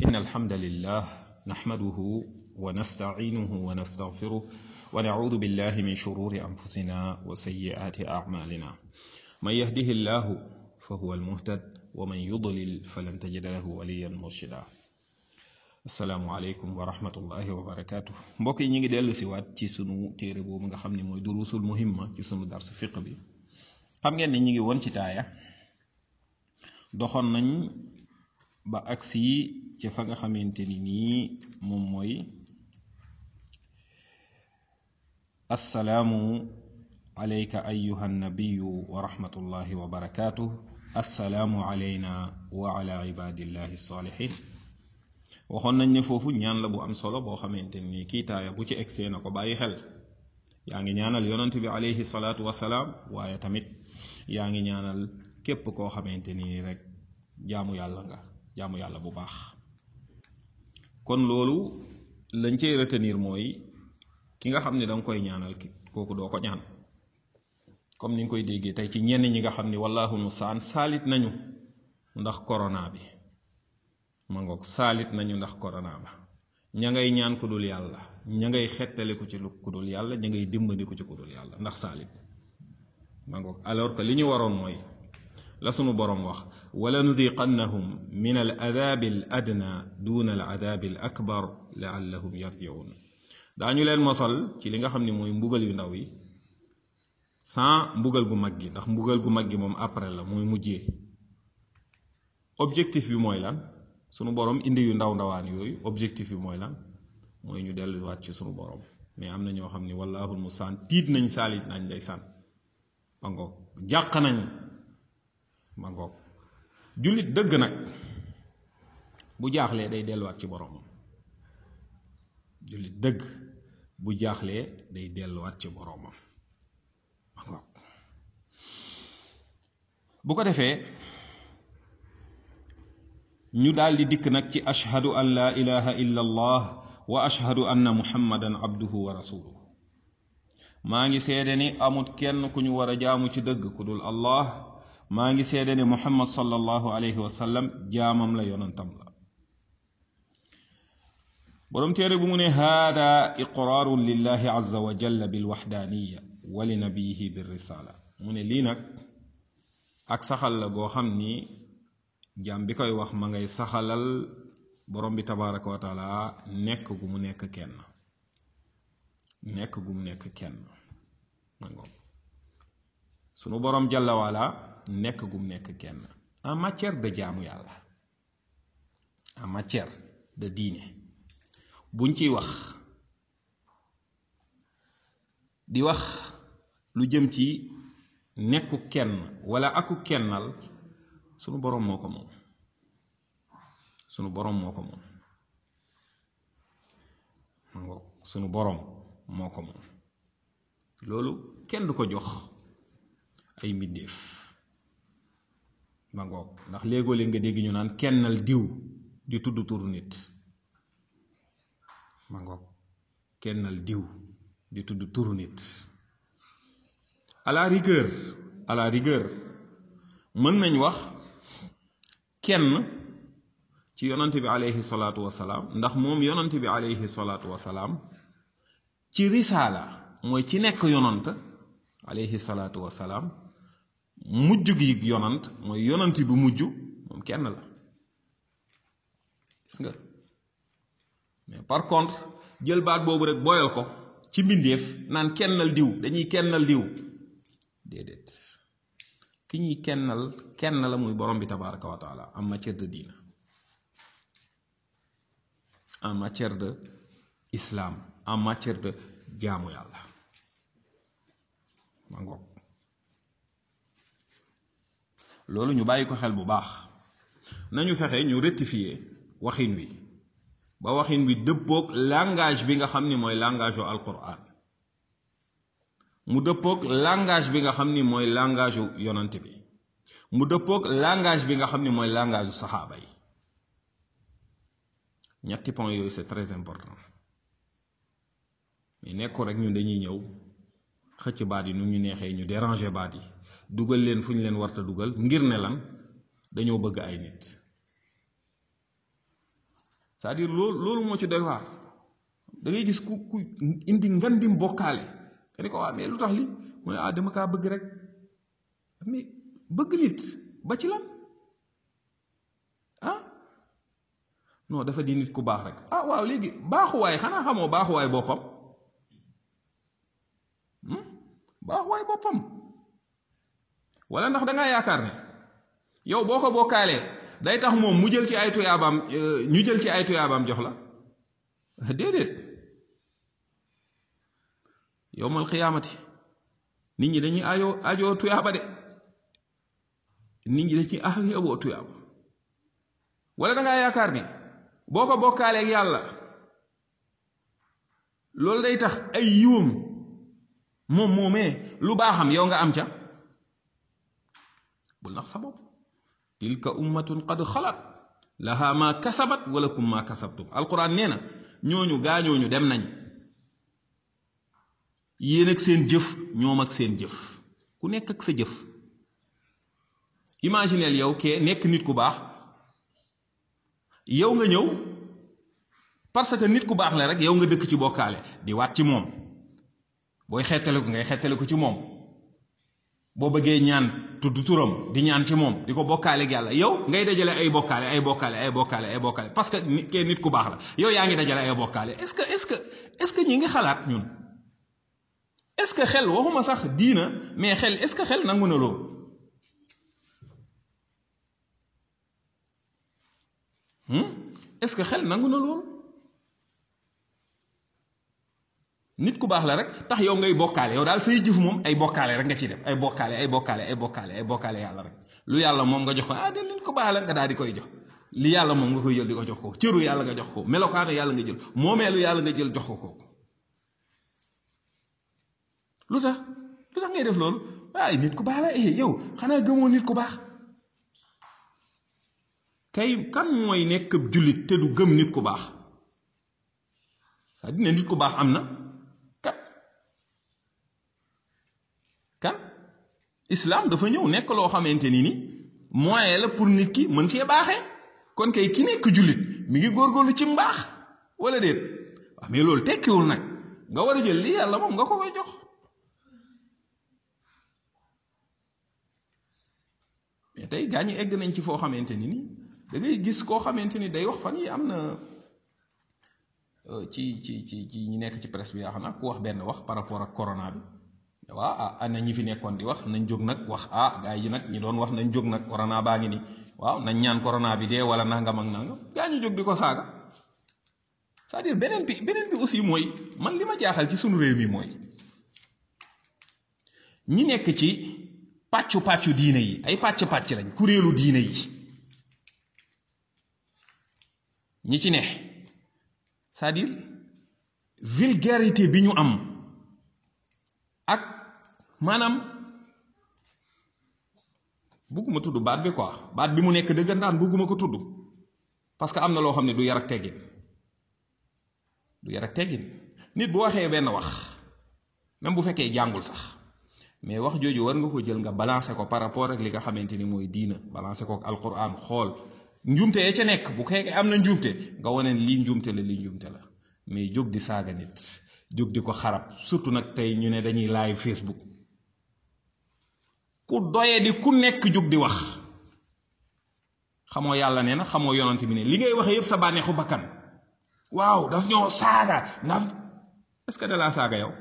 إن الحمد لله نحمده ونستعينه ونستغفره ونعوذ بالله من شرور أنفسنا وسيئات أعمالنا من يهده الله فهو المهتد ومن يضلل فلن تجد له وليا مرشدا asalaamualeykum wa rahmatullahi wa barakaatu mbokk yi ñu ngi dellu si waat ci sunu téere boobu nga xam ne mooy durusul muhimma ci sunu dars fiq bi xam ngeen ne ñu ngi woon ci taaya doxoon nañ ba agsi ci fa nga xamante ni nii moom mooy assalaamu alayka ayuha nabiyu wa rahmatullahi wa barakaatu assalaamu alayna wa ala ibadillahi salihin waxoon nañ ne foofu ñaan la bu am solo boo xamante ni kii taaya bu ci egsee na ko bàyyi xel yaa ngi ñaanal yonent bi alayhi salaatu wasalaam waaye tamit yaa ngi ñaanal képp koo xamante ni rek jaamu yàlla nga jaamu yàlla bu baax kon loolu lañ cey retenir mooy ki nga xam ne danga koy ñaanal kooku doo ko ñaan comme ni nga koy déggee tey ci ñenn ñi nga xam ni wallahu mustaan saalit nañu ndax corona bi ma ngoog saalit nañu ndax corona ba ña ngay ñaan ku dul yàlla ña ngay xettali ko ci lu ku dul yàlla ña ngay dimbali ko ci ku dul yàlla ndax saalit ma ngoog alors que li ñu waroon mooy la sunu boroom wax wala nudiqannahum min al adabi al adna duna al adabi al akbar laallahum yarjiun daañu leen mosal ci li nga xam ne mooy mbugal yu ndaw yi sans mbugal gu mag gi ndax mbugal gu mag gi moom après la mooy mujjee objectif bi mooy lan sunu borom indi yu ndaw ndawaan yooyu objectif bi mooy lan mooy ñu delluwaat ci sunu borom mais am na ñoo xam ni wallahul musaan tiit nañ saalit nañ day sàn ma ngoog jàq nañ ma ngoog jullit dëgg nag bu jaaxlee day delluwaat ci boromam jullit dëgg bu jaaxlee day delluwaat ci boromam ma ngoog bu ko defee ñu daldi dikk nag ci ashhadu an laa ilaha illa allah wa ashhadu anna muhammadan abduhu wa rasuluhu maa ngi seede ni amut kenn ku ñu war a jaamu ci dëgg ku dul allah maa ngi seede ni muhammad sallallahu alayhi wa sallam jaamam la yonantam la boroom téere bu mu ne haada iqraarun lillahi azza wa jalla bilwaxdaaniya wa li nabiyihi birrisala mu ne lii nag ak saxal la goo xam ni jaam bi koy wax ma ngay saxalal borom bi tabaraka wa taala nekk gu mu nekk kenn nekk gu mu nekk kenn nangoom sunu borom jalla wala nekk gu mu nekk kenn en matière de jaamu yàlla en matière de diine buñ ciy wax di wax lu jëm ci nekku kenn wala aku kennal sunu boroom moo ko moom sunu boroom moo ko moom ma ngoog sunu boroom moo ko moom loolu kenn du ko jox ay mbindéef ma ngoog ndax léegoo léeg nga dégg ñu naan kennal diw di tudd turu nit ma ngoog kennal diw di tudd turu nit à la rigueur à la rigueur mën nañ wax kenn ci yonante bi aleyhi salaatu wasalaam ndax moom yonante bi aleyhi salaatu wasalaam ci risaala mooy ci nekk yonant aleyhi salaatu wasalaam mujj gi yonant mooy yonant bi mujj moom kenn la gis nga mais par contre jël baat boobu rek boyal ko ci mbindeef naan kennal diw dañuy kennal diw déedéet ki ñuy kennal kenn la muy borom bi tabaraka wa taala en matière de diina en matière de islam en matière de jaamu yàlla ma ngoog loolu ñu bàyyi ko xel bu baax nañu fexe ñu rectifier waxin wi ba waxin wi dëppoog langage bi nga xam ni mooy langage u alquran mu dëppoog langage bi nga xam ni mooy langage u yonante bi mu dëppoog langage bi nga xam ni mooy langage u saxaaba yi ñetti point yooyu c'est très important mais nekku rek ñun dañuy ñëw xëcc baat yi nu ñu neexee ñu déranger baat yi dugal leen fu ñu leen warta dugal ngir ne lan dañoo bëgg ay nit c'est-à-dire loolu loolu moo ci doy waar da ngay gis ku ku indi ngandim bokkaale nga ni ko waa mais lu tax li mu ne ah dama kaa bëgg rek mais bëgg nit ba ci lan ah non dafa di nit ku baax rek ah waaw léegi baaxuwaay xanaa xamoo baaxuwaay boppam baaxuwaay boppam wala ndax da ngaa yaakaar ne yow boo ko bokkaalee day tax moom mu jël ci ay tuyaabaam ñu jël ci ay tuyaabaam jox la déedéet yowmal xiyaamati nit ñi dañuy ajoo ajoo tuyaaba de nit ñi dañuy ajoo tuyaaba wala da ngaa yaakaar ni boo ko bokkaaleeg yàlla loolu day tax ay yiwam moom moomee lu baaxam yow nga am ca bul nax sa bopp tilka ummatun qad xalat laha ma kasabat walakum ma kasabtum alquran nee na ñooñu gaañooñu dem nañ yéen ak seen jëf ñoom ak seen jëf ku nekk ak sa jëf imagineel yow kee nekk nit ku baax yow nga ñëw parce que nit ku baax la rek yow nga dëkk ci bokkaale di waat ci moom booy xettale ko ngay xettale ko ci moom boo bëggee ñaan tudd turam di ñaan ci moom di ko bokkaale ak yàlla yow ngay dajale ay bokkaale ay bokkaale ay bokkaale ay bokkaale parce que nit kee nit ku baax la yow yaa ngi dajale ay bokkaale est-ce que est-ce que est-ce que ñi ngi xalaat ñun est-ce que xel waxuma sax diina mais xel est-ce que xel nangu na loolu est-ce que xel nangu na loolu nit ku baax la rek tax yow ngay bokkaale yow daal say jëf moom ay bokkaale rek nga ciy def ay bokkaale ay bokkaale ay bokkaale ay bokkaale yàlla rek lu yàlla moom nga jox ko ah de nit ku baax la nga daal di koy jox li yàlla moom nga koy jël di ko jox ko cëru yàlla nga jox ko melokaanu yàlla nga jël moomeelu yàlla nga jël jox ko kooku lu tax lu tax ngay def loolu waaye nit ku baax la eh yow xanaa gëmoo nit ku baax kay kan mooy nekk jullit te du gëm nit ku baax c'est-à-dire ne nit ku baax am na kat kan islam dafa ñëw nekk loo xamante ni ni moyen la pour nit ki mën cee baaxee kon kay ki nekk jullit mi ngi góorgóorlu ci mbaax wala déet waaw mais loolu tekkiwul nag nga war a jël li yàlla moom nga ko koy jox mais tey gaa ñi egg nañ ci foo xamante ni ni da ngay gis koo xamante ni day wax fan yi am na ci ci ci ci ñi nekk ci presse bi yaa xam naa ku wax benn wax par rapport ak corona bi waaw ah ana ñi fi nekkoon di wax nañ jóg nag wax ah gaa yi nag ñi doon wax nañ jóg nag corona baa ngi ni waaw nañ ñaan corona bi dee wala nangam ak nangam gaa ñu jóg di ko saaga c'est-à-dire beneen bi beneen bi aussi mooy man li ma jaaxal ci sunu réew mi mooy ñi nekk ci pàccu pàccu diine yi ay pàcc pàcc lañ kuréelu diine yi ñi ci ne c'est-à-dire vulgarité bi ñu am ak maanaam bugguma tudd baat bi quoi baat bi mu nekk dëggantaan bugguma ko tudd parce que am na loo xam ne du yar ak teggin du yar ak teggin nit bu waxee benn wax même bu fekkee jàngul sax mais wax jooju war nga ko jël nga balancer ko par rapport ak li nga xamante ni mooy diina balancer ko ak alquran xool njuumte ya ca nekk bu fekkee am na njuumte nga wane lii njuumte la lii njuumte la mais jóg di saaga nit jóg di ko xarab surtout nag tey ñu ne dañuy live Facebook ku doye di ku nekk jóg di wax xamoo yàlla nee na xamoo yonante bi ne li ngay waxee yépp sa bànneexu bakkan waaw daf ñoo saaga ndax est-ce que da laa saaga yow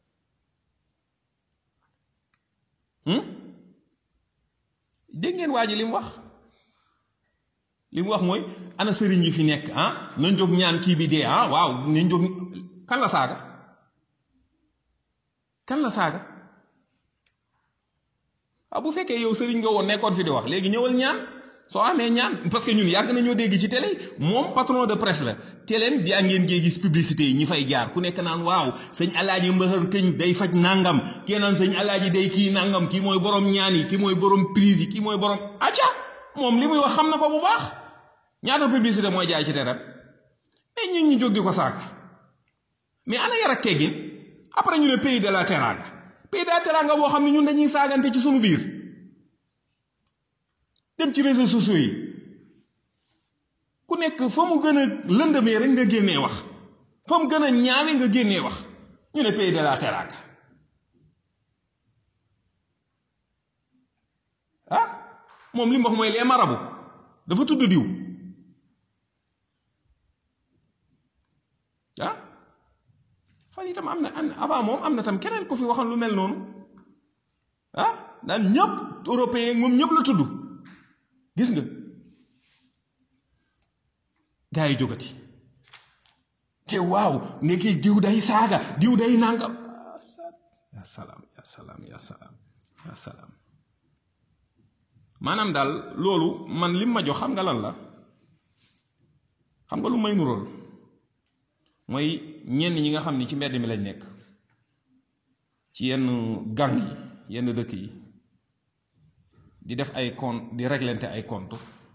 dégg ngeen waa ji li mu wax li mu wax mooy ana sëriñ yi fi nekk ah nañ jóg ñaan kii bi dee ah waaw nañ jóg kan la saaga kan la saaga ah bu fekkee yow sëriñ nga woon nekkoon fi di wax léegi ñëwal ñaan soo amee ñaan parce que ñun yàgg nañoo dégg ci télé moom patron de presse la téléem di ngeen gee gis publicité yi ñi fay jaar ku nekk naan waaw sëñ alaaji mbëxër këñ day faj nangam kii naan sëñ alaaji day kii nangam kii mooy borom ñaan yi kii mooy borom prise yi kii mooy borom acca moom li muy wax xam na ko bu baax ñaata publicité mooy jaay ci terem mais ñun ñu jóg di ko saaga mais ana yar ak teggin après ñu ne pays de la teranga pays de la teranga boo xam ne ñun dañuy saagante ci sunu biir dem ci réseaux sociaux yi ku nekk fa mu gën a lëndëmee rek nga génnee wax fa mu gën a ñaawe nga génnee wax ñu ne pays de la teranga ah moom li mu wax mooy les marabouts dafa tudd diw ah fan itam am na avant moom am na tam keneen ko fi waxoon lu mel noonu ah daan ñëpp européen moom ñëpp la tudd gis nga gaa yi jógati te waaw ndekki diw day saaga diw day nangam ya salaam ya salaam ya salaam ya salaam maanaam daal loolu man lim ma jox xam nga lan la xam nga lu may nurool mooy ñenn ñi nga xam ni ci mbedd mi lañ nekk ci yenn gang yi yenn dëkk yi di def ay compte di réglente ay compte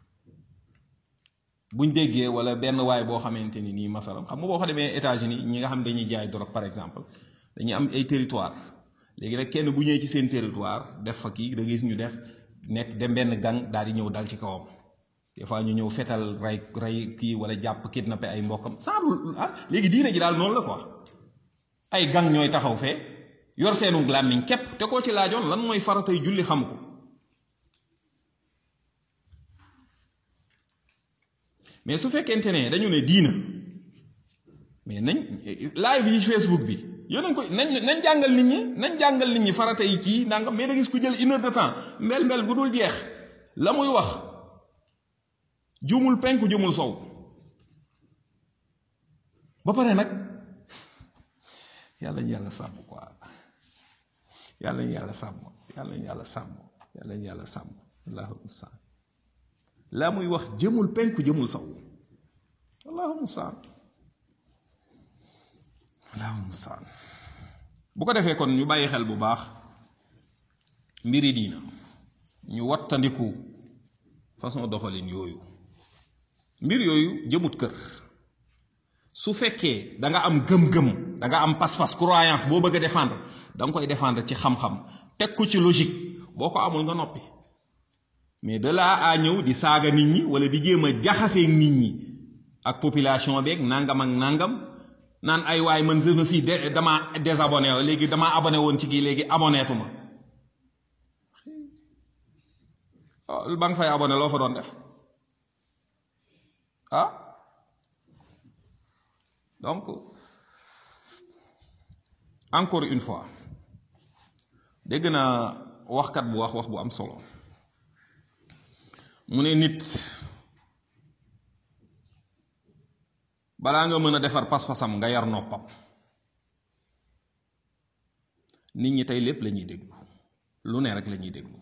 buñ déggee wala benn waay boo xamante ni nii masalam xam nga boo fa demee États-Unis ñi nga xam dañuy jaay drogue par exemple dañuy am ay territoire léegi nag kenn bu ñëwee ci seen territoire def fa kii da gis ñu def nekk dem benn gang daal di ñëw dal ci kawam des fois ñu ñëw fetal ray ray kii wala jàpp kidnappé ay mbokkam sans ah léegi diine ji daal noonu la quoi ay gang ñooy taxaw fee yor seenu làmmiñ képp te koo ci laajoon lan mooy faratay julli xamu ko mais su fekkente ne dañu ne diina mais nañ live yi Facebook bi yéen ko nañ nañ jàngal nit ñi nañ jàngal nit ñi farata yi kii nangam mais da gis ku jël une heure de temps mbel mbel bu dul jeex la muy wax jumul penku jumul sow ba pare nag yàlla ñu yàlla sàmm quoi yàlla ñu yàlla sàmm yàlla ñu yàlla sàmm yàlla ñu yàlla sàmm allahu mustaan la muy wax jëmul penku jëmul sow allahu mustaan allahu mustaan bu ko defee kon ñu bàyyi xel bu baax mbiri diina ñu wattandiku façon doxalin yooyu mbir yooyu jëmut kër su fekkee da nga am gëm-gëm da nga am pas-pas croyance boo bëgg a défendre da nga koy défendre ci xam-xam teg ko ci logique boo ko amul nga noppi mais de là à ñëw di saaga nit ñi wala di jéem a jaxasee nit ñi ak population beeg nangam ak nangam naan ay waay man je me suis dama désabonné léegi dama abonné woon ci kii léegi abonnétu ma ba nga fay abonné loo fa doon def ah donc encore une fois dégg naa waxkat bu wax wax bu am solo mu ne nit balaa nga mën a defar pas-pasam nga yar noppam nit ñi tey lépp la ñuy déglu lu ne rek la ñuy déglu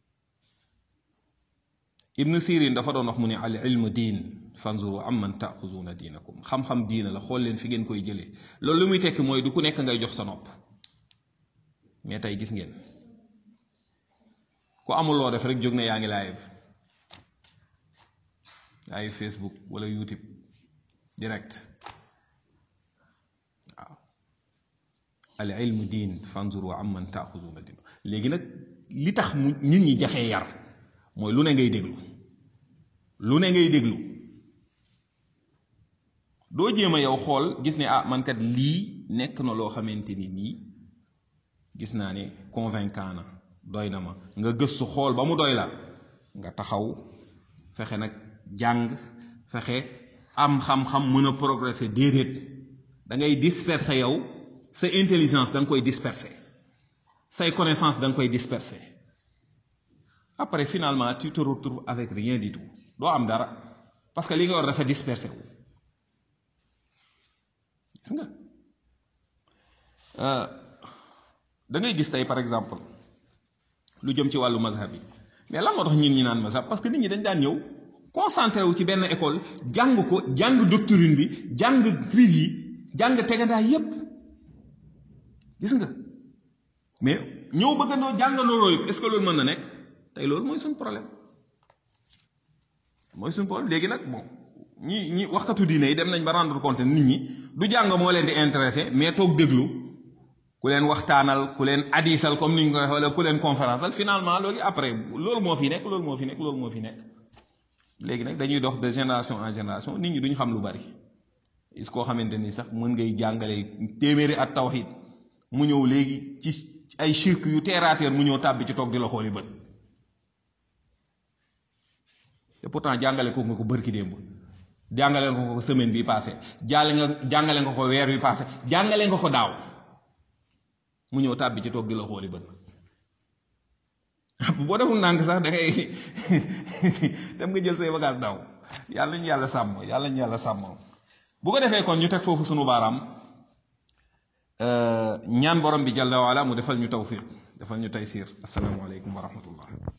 ibn sirin dafa doon wax mu ne al ilmu diin fanzuru amman taaxuzuuna diinakum xam-xam diina la xool leen fi ngeen koy jëlee loolu lu muy tekki mooy du ku nekk ngay jox sa nopp mais tey gis ngeen ku amul loo def rek jóg ne yaa ngi live live facebook wala youtube direct waaw al ilmu diin fanzuru amman taaxuzuuna diin léegi nag li tax mu nit ñi jafee yar mooy lu ne ngay déglu lu ne ngay déglu doo jéem a yow xool gis ne ah man kat lii nekk na loo xamante ni nii gis naa ne convaincant na doy na ma nga gëstu xool ba mu doy la nga taxaw fexe nag jàng fexe am xam-xam mën a progresser déedéet da ngay disperser yow sa intelligence da nga koy disperser say connaissance da nga koy disperser après finalement tu te retrouves avec rien du tout doo am dara parce que li nga war dafa dispersé wu gis nga da ngay gis tey par exemple lu jëm ci wàllu mazhab yi mais lan moo tax ñin ñi naan mazhab parce que nit ñi dañ daan ñëw concentré wu ci benn école jàng ko jàng doctrine bi jàng fir yi jàng tegandaay yépp gis nga mais ñëw bëggandoo jàngandoo yëpp est ce que loolu mën na nekk tey loolu mooy suñ problème mooy suñ problème léegi nag bon ñi ñi waxkatu diine yi dem nañ ba rendre compte nit ñi du jàng moo leen di intéressé mais toog déglu ku leen waxtaanal ku leen adisal comme ni ñu koy wala ku leen conférence al finalement loolu après loolu moo fi nekk loolu moo fi nekk loolu moo fi nekk léegi nag dañuy dox de génération en génération nit ñi duñ xam lu bari is koo xamante ni sax mën ngay jàngale téeméeri at tawhid mu ñëw léegi ci ay shirk yu terre à terre mu ñëw tàbbi ci toog di la xooli bët te pourtant jàngale ko nga ko bërki démb jàngale nga ko semaine bi passé jàlle nga jàngale nga ko weer bi passé jàngale nga ko daaw mu ñëw tàbbi ci toog di la xooli bët boo deful nànk sax da ngay dem nga jël say bagage daaw yàlla ñu yàlla sàmm yàlla ñu yàlla sàmm bu ko defee kon ñu teg foofu sunu baaraam ñaan borom bi jalla waala mu defal ñu tawfiq defal ñu taysiir assalaamu aleykum wa rahmatullah